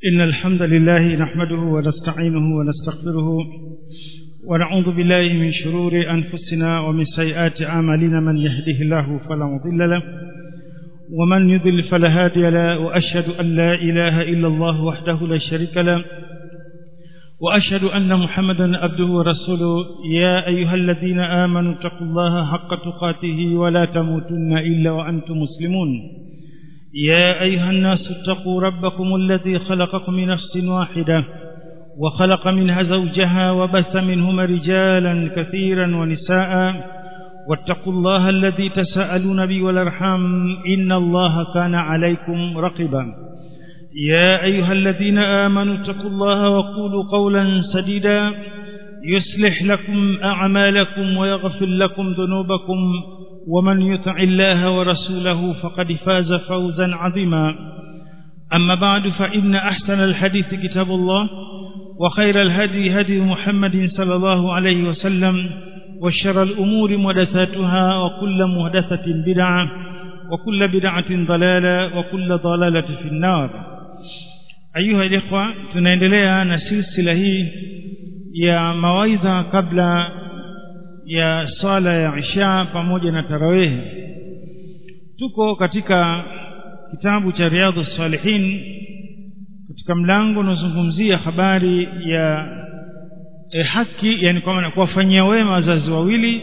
إن الحمد لله نحمده ونستعينه ونستغفره ونعوذ بالله من شرور أنفسنا ومن سيئات أعمالنا من يهده الله فلا مضل له ومن يضل فلا هادي له وأشهد أن لا إله إلا الله وحده لا شريك له وأشهد أن محمدا عبده ورسوله يا أيها الذين آمنوا اتقوا الله حق تقاته ولا تموتن إلا وأنتم مسلمون يا أيها الناس اتقوا ربكم الذي خلقكم من نفس واحدة وخلق منها زوجها وبث منهما رجالا كثيرا ونساء واتقوا الله الذي تساءلون به والارحام إن الله كان عليكم رقبا يا أيها الذين آمنوا اتقوا الله وقولوا قولا سديدا يصلح لكم أعمالكم ويغفر لكم ذنوبكم ومن يطع الله ورسوله فقد فاز فوزا عظيما أما بعد فإن أحسن الحديث كتاب الله وخير الهدي هدي محمد صلى الله عليه وسلم وشر الأمور محدثاتها وكل محدثة بدعة وكل بدعة ضلالة وكل ضلالة في النار أيها الإخوة tunaendelea na silsila hii ya mawaidha kabla ya sala ya isha pamoja na tarawehe tuko katika kitabu cha riadhu salihin katika mlango unaozungumzia habari ya e, haki yani kwamba kuwafanyia wema wazazi wawili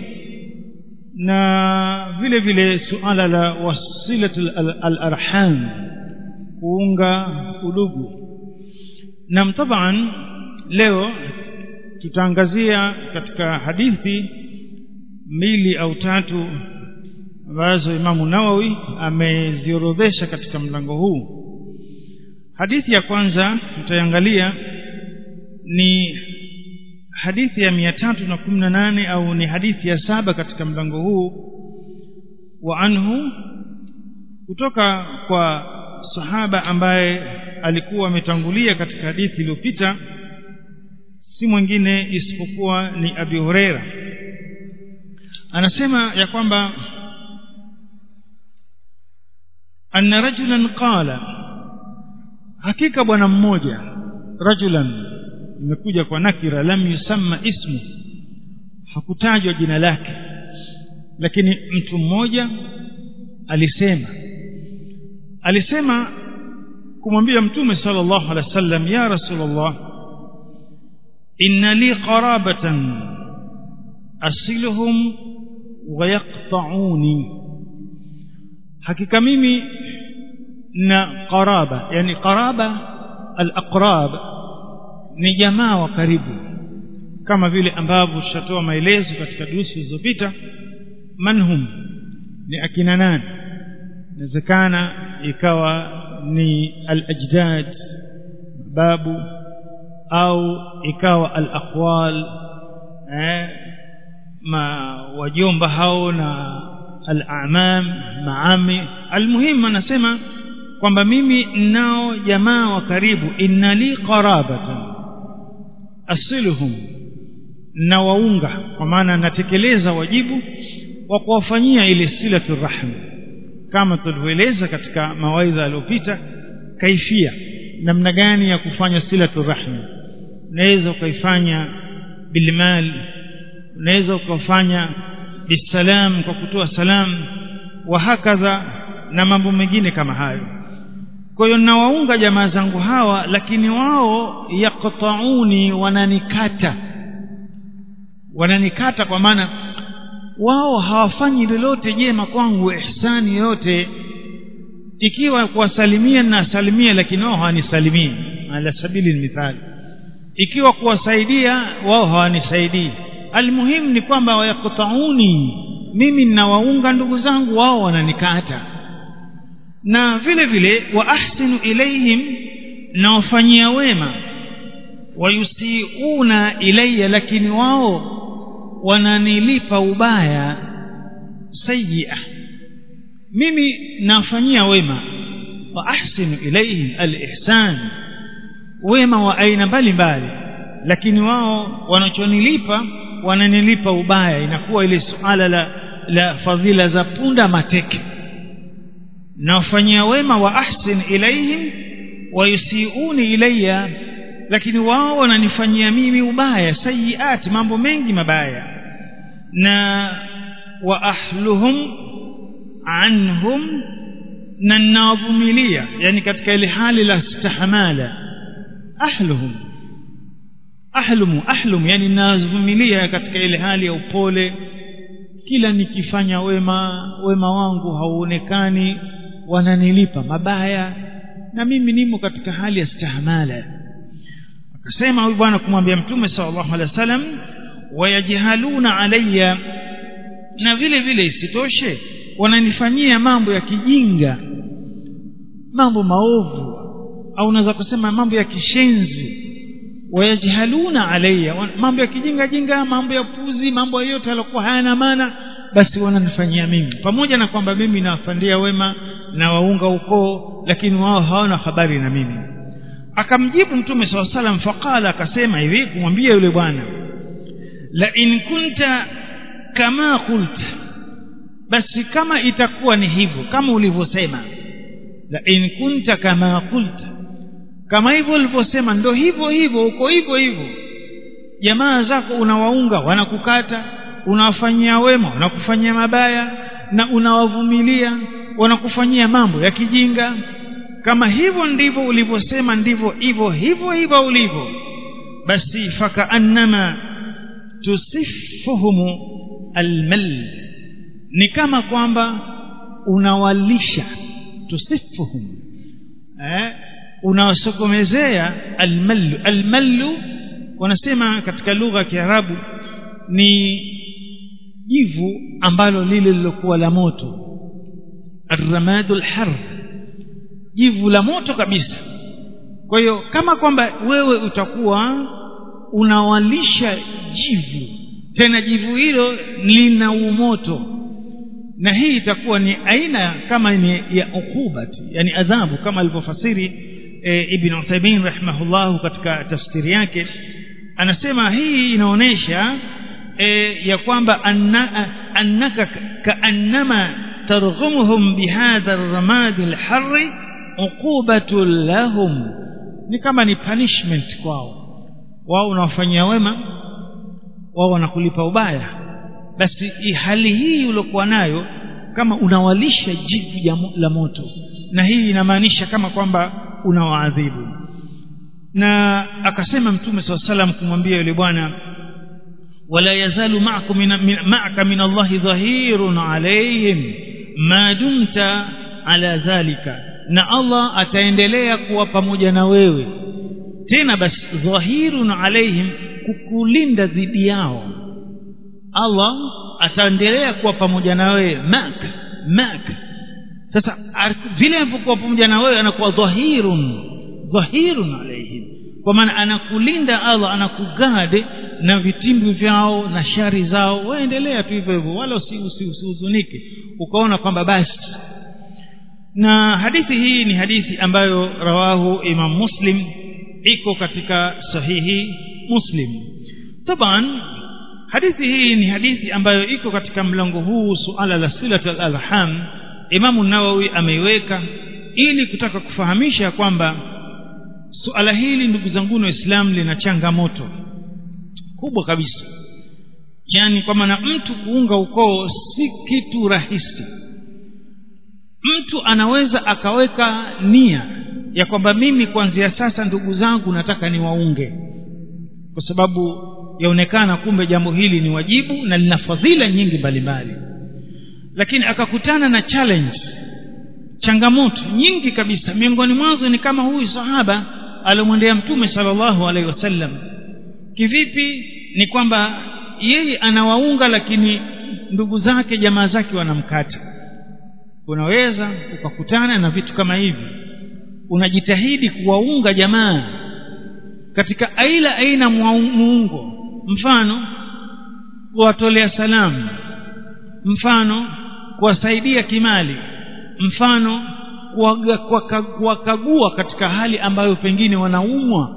na vile vile suala la wasilatul al-arham kuunga udugu na taban leo tutaangazia katika hadithi mbili au tatu ambazo Imamu Nawawi ameziorodhesha katika mlango huu hadithi ya kwanza tutaangalia ni hadithi ya mia tatu na kumi na nane au ni hadithi ya saba katika mlango huu wa anhu kutoka kwa sahaba ambaye alikuwa ametangulia katika hadithi iliyopita si mwingine isipokuwa ni Abi Huraira anasema ya kwamba anna rajulan qala hakika bwana mmoja rajulan imekuja kwa nakira lam yusamma ismu hakutajwa jina lake lakini mtu mmoja alisema alisema kumwambia mtume sallallahu alaihi wasallam ya rasulullah inna li qarabatan asiluhum wa yaqta'uni hakika mimi na qaraba yani qaraba al-aqrab ni jamaa wa karibu kama vile ambavyo tutatoa maelezo katika durusi zilizopita manhum ni akina nani inawezekana ikawa ni al-ajdad babu au ikawa al-aqwal eh, ma wajomba hao na al-amam maami almuhimu anasema kwamba mimi nao jamaa wa karibu inna li qarabatan asiluhum na waunga kwa maana natekeleza wajibu wa kuwafanyia ile silatu rahim kama tulivyoeleza katika mawaidha yaliyopita kaifia namna gani ya kufanya silatu rahim unaweza ukaifanya bilmal unaweza ukafanya bisalam kwa kutoa salam wa hakadha na mambo mengine kama hayo kwa hiyo nawaunga jamaa zangu hawa lakini wao yaqtauni wananikata wananikata kwa maana wao hawafanyi lolote jema kwangu ihsani yote ikiwa kuwasalimia na salimia lakini wao hawanisalimii ala sabili mithali ikiwa kuwasaidia wao hawanisaidii almuhimu ni kwamba wayaqtauni mimi ninawaunga ndugu zangu wao wananikata na vile vile wa ahsinu ilaihim nawafanyia wema wayusiuna ilayya lakini wao wananilipa ubaya sayyi'a mimi nafanyia wema wa ahsinu ilayhim alihsan wema wa aina mbalimbali lakini wao wanachonilipa wananilipa ubaya inakuwa ile suala la la fadhila za punda mateke nawafanyia wema wa ahsin ilaihim wayusiuni ilayya lakini wao wananifanyia mimi ubaya sayiati mambo mengi mabaya na wa ahluhum anhum na ninawavumilia yani katika ile hali la stahamala ahluhum ahlumu ahlum yani ninawavumilia katika ile hali ya upole kila nikifanya wema wema wangu hauonekani wananilipa mabaya na mimi nimo katika hali ya stahamala akasema huyu bwana kumwambia mtume sallallahu alaihi wasallam wayajhaluna alayya na vile vile isitoshe wananifanyia mambo ya kijinga mambo maovu au unaweza kusema mambo ya kishenzi wayajhaluna alayya mambo ya kijinga jinga mambo ya puzi mambo yote yaliokuwa hayana maana basi wananifanyia mimi pamoja na kwamba mimi nawafandia wema na waunga ukoo lakini wao hawana habari na mimi akamjibu mtume saa salam faqala akasema hivi kumwambia yule bwana la in kunta kama qulta basi kama itakuwa ni hivyo kama ulivyosema la in kunta kama qulta kama hivyo ulivyosema ndo hivyo hivyo uko hivyo hivyo jamaa zako unawaunga wanakukata unawafanyia wema wanakufanyia mabaya na unawavumilia wanakufanyia mambo ya kijinga kama hivyo ndivyo ulivyosema ndivyo hivyo hivyo hivyo ulivyo basi fakaannama tusifuhum almal ni kama kwamba unawalisha tusifuhum eh unawasokomezea almallu almallu wanasema katika lugha ya Kiarabu ni jivu ambalo lile lilokuwa la moto arramadul har jivu la moto kabisa kwa hiyo kama kwamba wewe utakuwa unawalisha jivu tena jivu hilo lina umoto na hii itakuwa ni aina kama ni ya ukubati yani adhabu kama alivyofasiri e, ibn Uthaymeen rahimahullahu katika tafsiri yake anasema hii inaonesha e, ya kwamba anna, annaka kaannama targhumuhum bihadha ar-ramad al-harr uqubatu lahum ni kama ni punishment kwao wao unawafanyia wema wao wanakulipa ubaya basi hali hii uliokuwa nayo kama unawalisha jivu la moto na hii inamaanisha kama kwamba unawaadhibu na akasema mtume saa salam kumwambia yule bwana wala yazalu ma'akum min, min, ma'aka min Allahi dhahirun alayhim ma dumta ala dhalika na Allah ataendelea kuwa pamoja na wewe tena basi dhahirun alaihim kukulinda dhidi yao Allah ataendelea kuwa pamoja na wewe mak mak sasa vile anapokuwa pamoja na wewe anakuwa dhahirun dhahirun alaihim kwa maana anakulinda Allah anakugade na vitimbi vyao na shari zao waendelea tu hivyo hivyo wala usihuzunike usi, usi ukaona kwamba basi na hadithi hii ni hadithi ambayo rawahu Imam Muslim iko katika sahihi Muslim taban hadithi hii ni hadithi ambayo iko katika mlango huu suala la silat al-arham Imam Nawawi ameiweka ili kutaka kufahamisha kwamba suala hili ndugu zangu waislamu lina changamoto kubwa kabisa yani kwa maana mtu kuunga ukoo si kitu rahisi mtu anaweza akaweka nia ya kwamba mimi kuanzia sasa ndugu zangu nataka niwaunge kwa sababu yaonekana kumbe jambo hili ni wajibu na lina fadhila nyingi mbalimbali lakini akakutana na challenge changamoto nyingi kabisa miongoni mwazo ni kama huyu sahaba alomwendea mtume sallallahu alaihi wasallam kivipi ni kwamba yeye anawaunga lakini ndugu zake jamaa zake wanamkata unaweza ukakutana na vitu kama hivi unajitahidi kuwaunga jamaa katika aina aina muungo mfano kuwatolea salamu mfano kuwasaidia kimali mfano kuwakagua katika hali ambayo pengine wanaumwa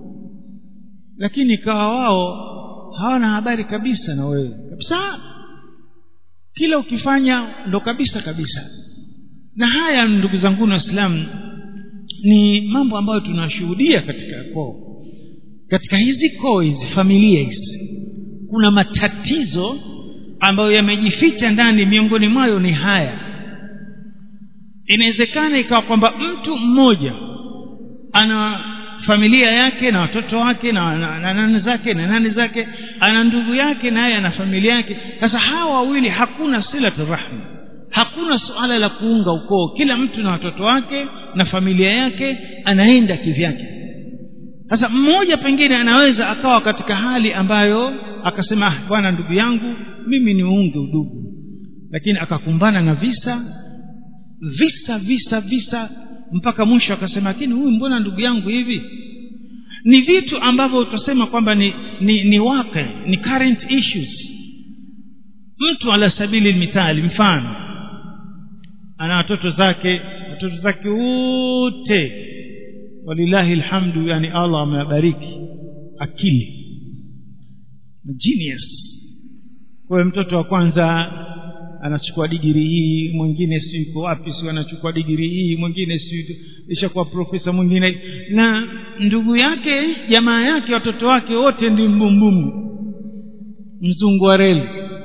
lakini ikawa wao hawana habari kabisa na wewe kabisa kila ukifanya ndo kabisa kabisa na haya ndugu zangu waislamu ni mambo ambayo tunashuhudia katika koo katika hizi koo hizi familia hizi kuna matatizo ambayo yamejificha ndani miongoni mwayo ni haya inawezekana ikawa kwamba mtu mmoja ana familia yake na watoto wake na, na, na nani zake na nani zake ana ndugu yake naye ana familia yake sasa hawa wawili hakuna silatu rahma hakuna suala la kuunga ukoo kila mtu na watoto wake na familia yake anaenda kivyake sasa mmoja pengine anaweza akawa katika hali ambayo akasema ah, bwana ndugu yangu mimi niunge udugu lakini akakumbana na visa visa visa visa mpaka mwisho akasema lakini huyu mbona ndugu yangu hivi ni vitu ambavyo utasema kwamba ni, ni, ni wake ni current issues mtu ala sabili mithali mfano ana watoto zake watoto zake wote walillahi alhamdu yani allah amewabariki akili genius kwa hiyo mtoto wa kwanza anachukua digiri hii mwingine si yuko wapi si anachukua digiri hii mwingine si ishakuwa profesa mwingine na ndugu yake jamaa yake watoto wake wote ndi mbumbumu mzungu wa reli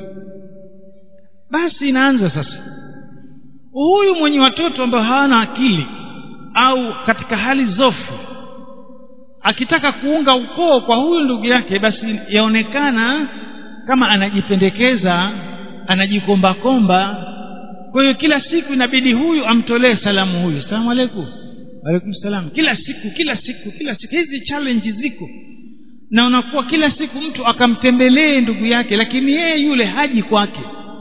basi inaanza sasa huyu mwenye watoto ambao hawana akili au katika hali zofu akitaka kuunga ukoo kwa huyu ndugu yake basi yaonekana kama anajipendekeza anajikombakomba kwa hiyo kila siku inabidi huyu amtolee salamu huyu salamu alaikum waalaikum salam kila siku kila siku kila siku hizi challenge ziko na unakuwa kila siku mtu akamtembelee ndugu yake lakini yeye yule haji kwake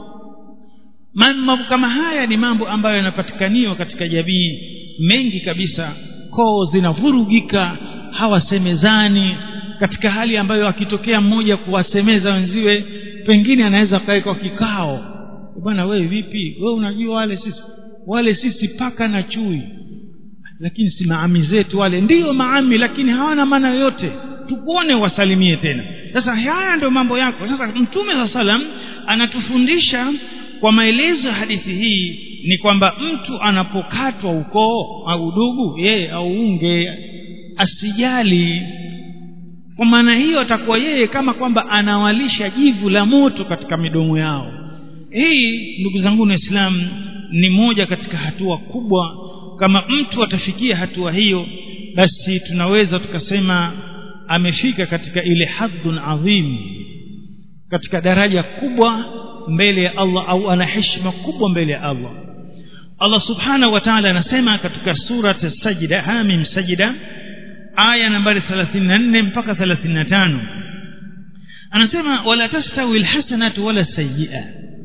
mambo kama haya ni mambo ambayo yanapatikaniwa katika jamii mengi kabisa koo zinavurugika hawasemezani katika hali ambayo akitokea mmoja kuwasemeza wenziwe pengine anaweza kawekwa kikao bwana wewe vipi wewe unajua wale sisi wale sisi paka na chui lakini si maami zetu wale ndiyo maami lakini hawana maana yoyote tukuone wasalimie tena sasa haya ndio mambo yako sasa mtume saa salam anatufundisha kwa maelezo ya hadithi hii ni kwamba mtu anapokatwa ukoo au udugu yeye auunge asijali kwa maana hiyo atakuwa yeye kama kwamba anawalisha jivu la moto katika midomo yao hii ndugu zangu waislamu ni moja katika hatua kubwa kama mtu atafikia hatua hiyo basi tunaweza tukasema amefika katika ile hadhun adhim katika daraja kubwa mbele ya Allah au ana heshima kubwa mbele ya Allah Allah subhanahu wa ta'ala anasema katika surat sajida hamim sajida aya nambari 34 mpaka 35 anasema wala tastawi alhasanatu wala sayyi'a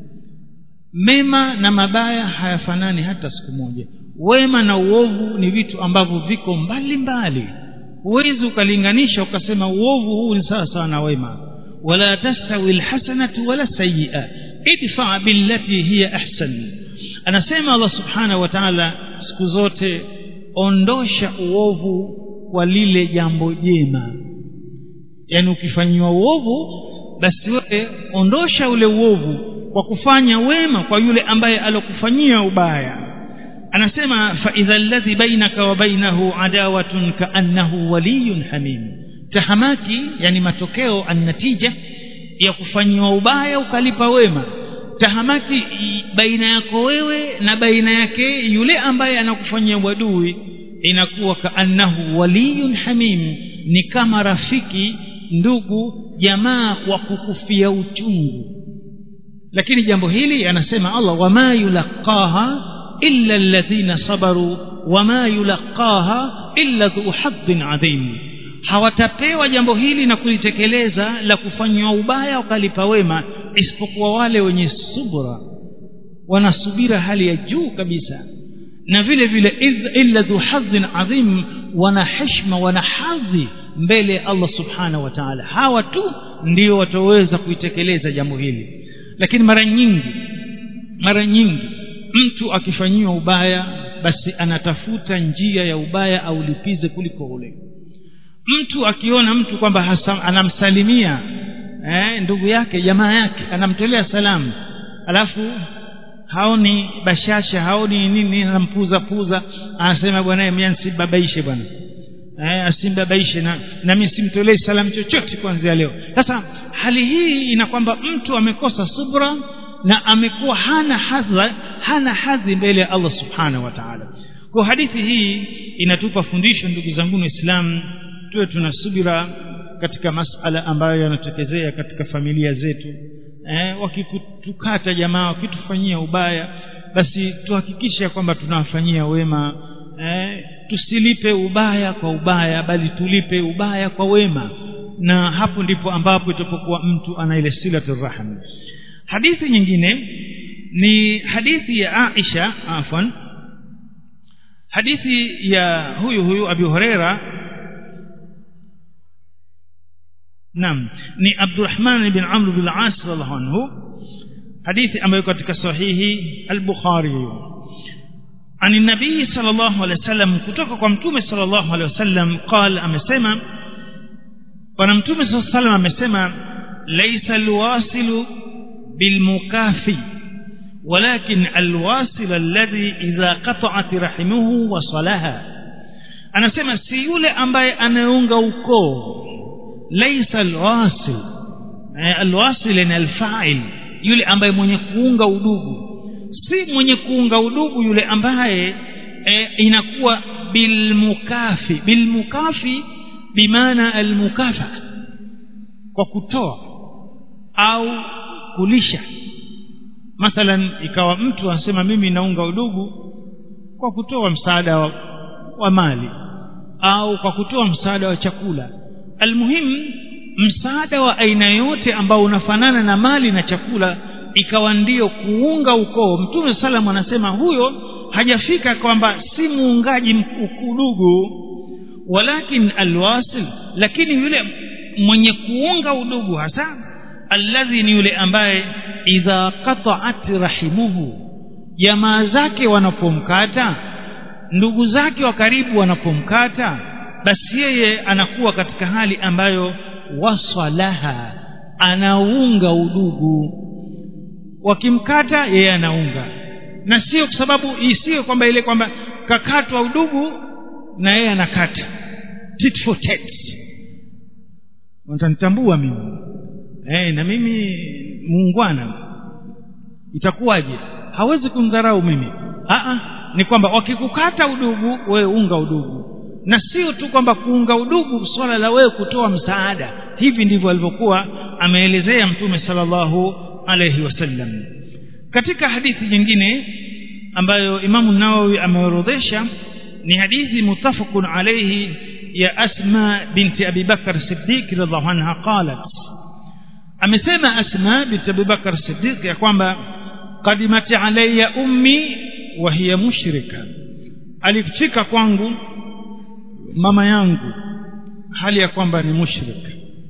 mema na mabaya hayafanani hata siku moja wema na uovu ni vitu ambavyo viko mbali mbali huwezi ukalinganisha ukasema uovu huu ni sawa sawa na wema wala tastawi alhasanatu wala sayyi'a idfa billati hiya ahsan anasema Allah subhanahu wa ta'ala siku zote ondosha uovu kwa lile jambo jema yani ukifanyiwa uovu basi wewe ondosha ule uovu kwa kufanya wema kwa yule ambaye alokufanyia ubaya anasema fa idha alladhi bainaka wa bainahu adawatun kaannahu waliyun hamim tahamaki yani matokeo annatija ya kufanyiwa ubaya ukalipa wema tahamaki baina yako wewe na baina yake yule ambaye anakufanyia uadui inakuwa kaannahu waliyun hamim ni kama rafiki ndugu jamaa wa kukufia uchungu lakini jambo hili anasema Allah wama yulaqaha illa alladhina sabaru wama yulaqaha illa dhu haddin adhim hawatapewa jambo hili na kulitekeleza la kufanywa ubaya wakalipa wema isipokuwa wale wenye subra wanasubira hali ya juu kabisa na vile vile illa dhu hadhin adhim wana heshima wana hadhi mbele ya Allah subhanahu wa ta'ala hawa tu ndio wataweza kuitekeleza jambo hili lakini mara nyingi mara nyingi mtu akifanyiwa ubaya basi anatafuta njia ya ubaya aulipize kuliko ule mtu akiona mtu kwamba anamsalimia eh, ndugu yake jamaa yake anamtolea salamu alafu haoni bashasha haoni nini anampuza puza anasema bwana mimi nsibabaishe bwana eh, asimbabaishe na na mimi simtolee salamu chochote kuanzia leo sasa hali hii ina kwamba mtu amekosa subra na amekuwa hana hadha hana hadhi mbele ya Allah subhanahu wa ta'ala kwa hadithi hii inatupa fundisho ndugu zangu waislamu tuwe tuna subira katika masala ambayo yanatokezea katika familia zetu eh, wakikutukata jamaa wakitufanyia ubaya basi tuhakikishe kwamba tunawafanyia wema eh, tusilipe ubaya kwa ubaya bali tulipe ubaya kwa wema na hapo ndipo ambapo itapokuwa mtu ana ile silatu rahim hadithi nyingine ni hadithi ya Aisha afwan hadithi ya huyu huyu Abu Huraira Naam ni Abdurrahman bin Amr bin Al-As radhiallahu anhu hadithi ambayo katika sahihi al-Bukhari عن النبي صلى الله عليه وسلم kutoka kwa mtume صلى الله عليه وسلم قال amesema bwana mtume صلى الله عليه وسلم amesema laysa alwasilu bilmukafi ولكن الواصل الذي إذا قطعت رحمه وصلها anasema si yule ambaye anaunga ukoo laysa alwasil alwasil ni alfa'il yule ambaye mwenye kuunga udugu si mwenye kuunga udugu yule ambaye e, inakuwa bilmukafi bilmukafi bimaana almukafa kwa kutoa au kulisha mathalan ikawa mtu anasema mimi naunga udugu kwa kutoa msaada wa, wa mali au kwa kutoa msaada wa chakula almuhimu msaada wa aina yote ambao unafanana na mali na chakula ikawa ndiyo kuunga ukoo mtume salam anasema huyo hajafika kwamba si muungaji udugu walakin alwasil lakini yule mwenye kuunga udugu hasa alladhi ni yule ambaye idha qata'at rahimuhu jamaa zake wanapomkata ndugu zake wa karibu wanapomkata basi yeye anakuwa katika hali ambayo wasalaha anaunga udugu wakimkata yeye anaunga na sio kwa sababu isiyo kwamba ile kwamba kakatwa udugu na yeye anakata tit for tat watanitambua mimi eh na mimi muungwana itakuwaje hawezi kumdharau mimi a ni kwamba wakikukata udugu wewe unga udugu na sio tu kwamba kuunga udugu swala la wewe kutoa msaada hivi ndivyo alivyokuwa ameelezea mtume sallallahu alayhi wasallam katika hadithi nyingine ambayo imamu nawawi ameorodhesha ni hadithi mutafaqun alayhi ya asma binti abi bakar siddiq radhiallahu anha qalat amesema asma binti abi bakar siddiq ya kwamba qadimat alayya ummi wa hiya mushrika alifika kwangu mama yangu hali ya kwamba ni mushrik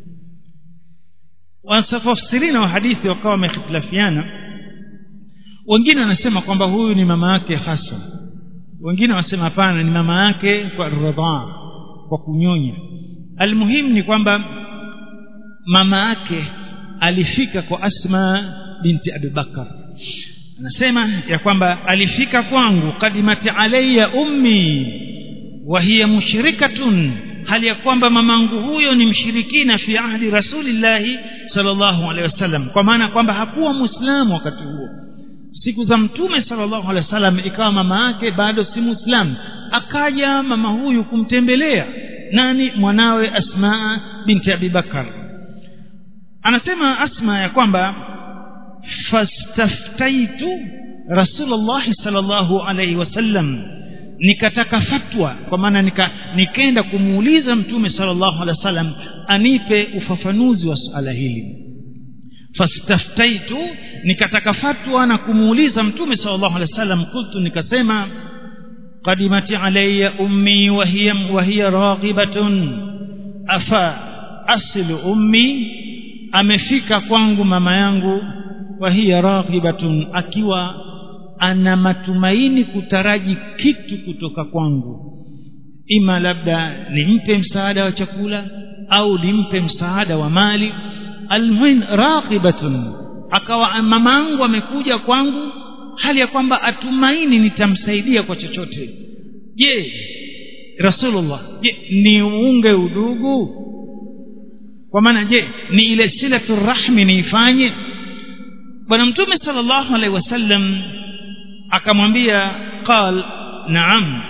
wanafasirina wa hadithi wakawa wamehitilafiana wengine wanasema kwamba huyu ni mama yake hasa wengine wanasema hapana ni mama yake kwa radhaa kwa kunyonya almuhimu ni kwamba mama yake alifika kwa asma binti abubakar anasema ya kwamba alifika kwangu kadimati alayya ummi wa hiya mushrikatun hali ya kwamba mamangu huyo ni mshirikina fi ahdi rasulillahi sallallahu alaihi wasallam kwa maana kwamba hakuwa muislamu wakati huo siku za mtume sallallahu alaihi wasallam ikawa mama yake bado si muislamu akaja mama huyu kumtembelea nani mwanawe asma binti abibakar anasema asma ya kwamba fastaftaitu rasulullahi sallallahu alaihi wasallam nikataka fatwa kwa maana nika nikaenda kumuuliza mtume sallallahu alaihi wasallam anipe ufafanuzi wa suala hili fastaftaitu nikataka fatwa na kumuuliza mtume sallallahu alaihi wasallam kultu nikasema qadimati alayya ummi wa hiya wa hiya raghibatun afa aslu ummi amefika kwangu mama yangu wa hiya raghibatun akiwa ana matumaini kutaraji kitu kutoka kwangu ima labda nimpe msaada wa chakula au nimpe msaada wa mali almuhim raqibatun akawa mamangu amekuja kwangu hali ya kwamba atumaini nitamsaidia kwa chochote je rasulullah je niunge udugu kwa maana je ni ile silatu rahmi niifanye bwana mtume sallallahu alaihi wasallam akamwambia qal naam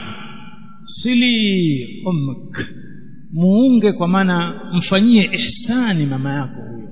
sili ummak muunge kwa maana mfanyie ihsani mama yako huyo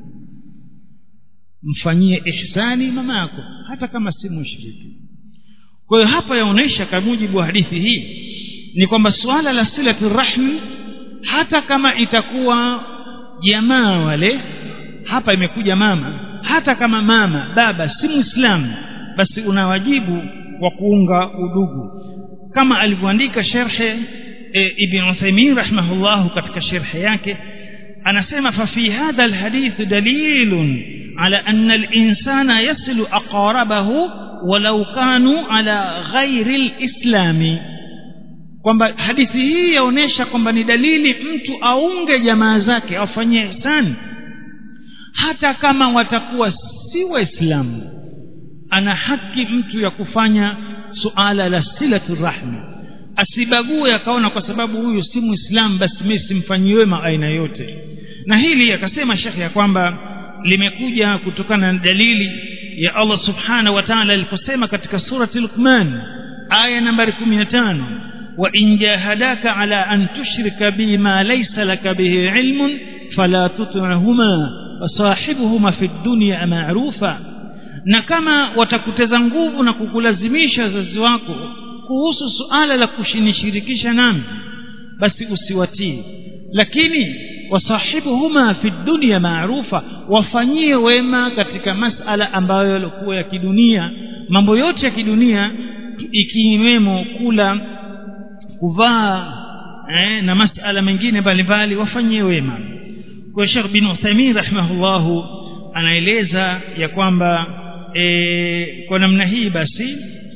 mfanyie ihsani mama yako hata kama si mushriki kwa hiyo hapa yaonyesha kwa mujibu wa hadithi hii ni kwamba suala la silatu rahmi hata kama itakuwa jamaa wale hapa imekuja mama hata kama mama baba si muislamu basi una wajibu wa kuunga udugu kama alivyoandika sherhe e, ibn Uthaymeen rahimahullah katika sherhe yake anasema fa fi hadha alhadith dalilun ala anna alinsana yasilu aqarabahu walau kanu ala ghairi alislami kwamba hadithi hii yaonesha kwamba ni dalili mtu aunge jamaa zake afanyie ihsani hata kama watakuwa si waislamu ana haki mtu ya kufanya suala la silatu rahmi asibague akaona kwa sababu huyu si muislamu basi mimi simfanyii wema aina yote na hili akasema shekhe ya kwamba limekuja kutokana na dalili ya Allah subhanahu wa ta'ala aliposema katika surati Luqman aya nambari 15 wa in jahadaka ala an tushrika bi ma laysa laka bihi ilmun fala tuti'huma wasahibuhuma fi dunya ma'rufa na kama watakuteza nguvu na kukulazimisha wazazi wako kuhusu suala la kushinishirikisha nami basi usiwatii lakini wasahibuhuma fi dunya maarufa wafanyie wema katika masala ambayo yalikuwa ya kidunia mambo yote ya kidunia ikiwemo kula kuvaa eh, na masala mengine mbalimbali wafanyie wema kwa Sheikh bin Uthaymeen rahimahullahu anaeleza ya kwamba e, kwa namna hii basi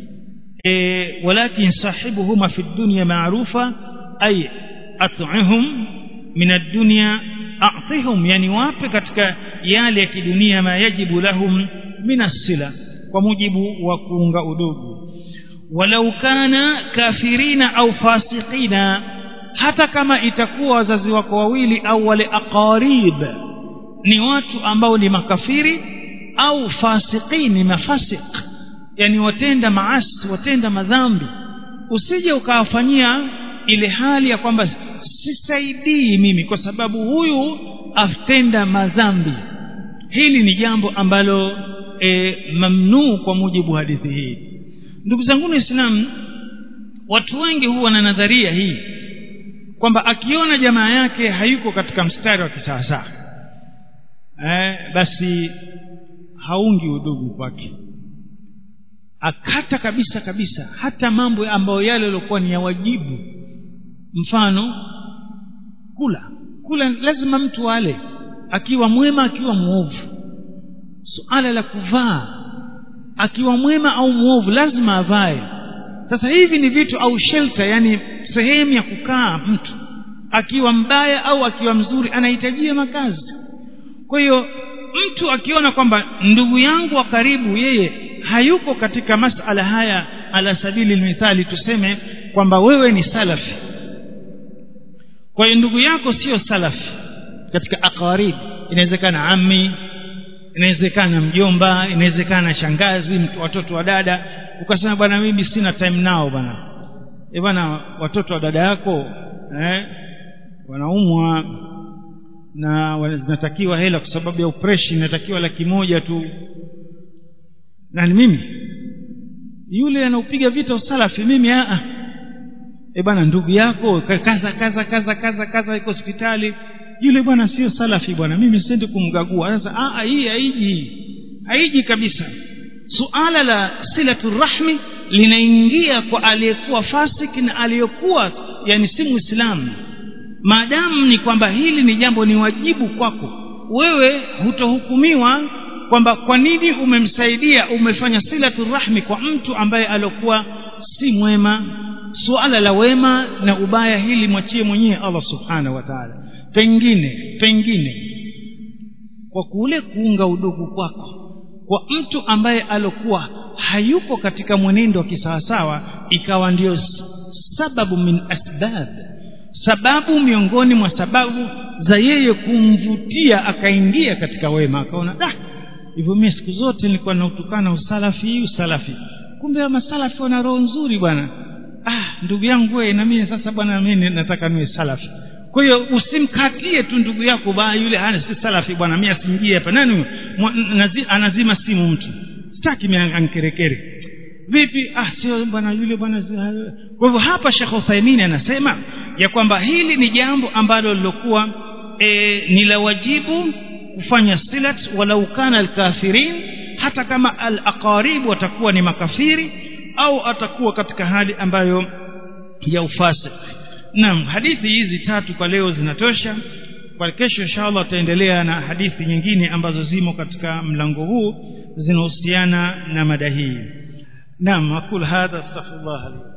e, walakin sahibuhuma fi dunya maarufa ay at'ihum min ad-dunya a'tihum yani wape katika yale ya kidunia ma yajibu lahum min as-sila kwa mujibu wa kuunga udugu walau kana kafirina au fasiqina hata kama itakuwa wazazi wako wawili au wale aqarib ni watu ambao ni makafiri au fasiqini mafasik yani watenda maasi watenda madhambi usije ukawafanyia ile hali ya kwamba sisaidii mimi kwa sababu huyu atenda madhambi hili ni jambo ambalo e, mamnuu kwa mujibu wa hadithi hii ndugu zangu waislamu watu wengi huwa na nadharia hii kwamba akiona jamaa yake hayuko katika mstari wa kisawasawa eh, basi haungi udugu kwake akata kabisa kabisa hata mambo ambayo yale yaliokuwa ni ya wajibu mfano kula kula lazima mtu ale akiwa mwema akiwa mwovu suala la kuvaa akiwa mwema au mwovu lazima avae sasa hivi ni vitu au shelter yani sehemu ya kukaa mtu akiwa mbaya au akiwa mzuri anahitajia makazi kwa hiyo mtu akiona kwamba ndugu yangu wa karibu yeye hayuko katika masala haya ala sabili mithali tuseme kwamba wewe ni salafi kwa hiyo ndugu yako sio salafi katika aqarib inawezekana ammi inawezekana mjomba inawezekana shangazi watoto wa dada ukasema bwana mimi sina time nao bwana e bwana watoto wa dada yako eh, wanaumwa na zinatakiwa hela kwa sababu ya operation inatakiwa laki moja tu na ni mimi yule anaupiga vita usalafi mimi a e bwana ndugu yako kaza kaza kaza kaza kaza iko hospitali yule bwana sio salafi bwana mimi siendi kumgagua sasa a hii haiji haiji kabisa suala la silatu rahmi linaingia kwa aliyekuwa fasiki na aliyekuwa yani si muislamu maadamu ni kwamba hili ni jambo ni wajibu kwako wewe hutohukumiwa kwamba kwa nini umemsaidia umefanya silatu rahmi kwa mtu ambaye aliokuwa si mwema suala la wema na ubaya hili mwachie mwenyewe Allah subhanahu wa ta'ala pengine pengine kwa kule kuunga udugu kwako kwa mtu ambaye alokuwa hayupo katika mwenendo wa kisawasawa ikawa ndio sababu min asbab sababu miongoni mwa sababu za yeye kumvutia akaingia katika wema akaona da hivyo mimi siku zote nilikuwa nautukana usalafi usalafi kumbe masalafi wana roho nzuri bwana ah ndugu yangu wewe na mimi sasa bwana mimi nataka niwe salafi kwa hiyo usimkatie tu ndugu yako ba yule hana si salafi bwana mimi asingie hapa nani anazima simu mtu sitaki mimi ankerekere vipi ah sio bwana yule bwana kwa hivyo hapa Sheikh Uthaymeen anasema ya kwamba hili ni jambo ambalo lilokuwa e, ni la wajibu kufanya silat walau kana alkafirin hata kama alaqarib watakuwa ni makafiri au atakuwa katika hali ambayo ya ufasik naam hadithi hizi tatu kwa leo zinatosha kwa kesho inshallah tutaendelea na hadithi nyingine ambazo zimo katika mlango huu zinahusiana na mada hii naam aqul hadha astaghfirullah